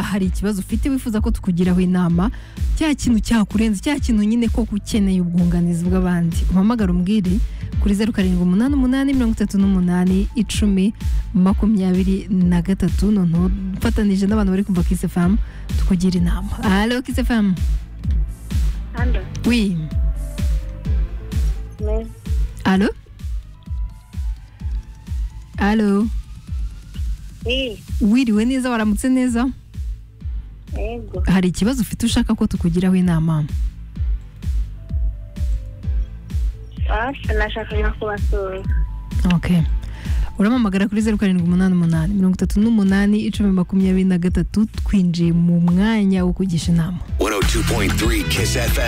hari ikibazo ufite wifuza ko tukugiraho inama cya kintu cyakurenze cya kintu nyine koko ukeneye ubwunganizi bw'abandi uhamagara umbwire kuri zeru karindwi umunani umunani mirongo itatu n'umunani icumi makumyabiri na gatatu noneho ufatanije n'abantu bari kumva kisi famu tukugira inama halo kisi famu Allô, wi mais halo halo oui, wiriwe neza waramutse neza yego, hari ikibazo ufite ushaka ko tukugiraho inama basi nashakaga kubasura. ok uramamagara kuri zeru karindwi umunani umunani mirongo itatu n'umunani icumi makumyabiri na gatatu twinjiye mu mwanya wo kugisha inama 102.3 Kiss FM.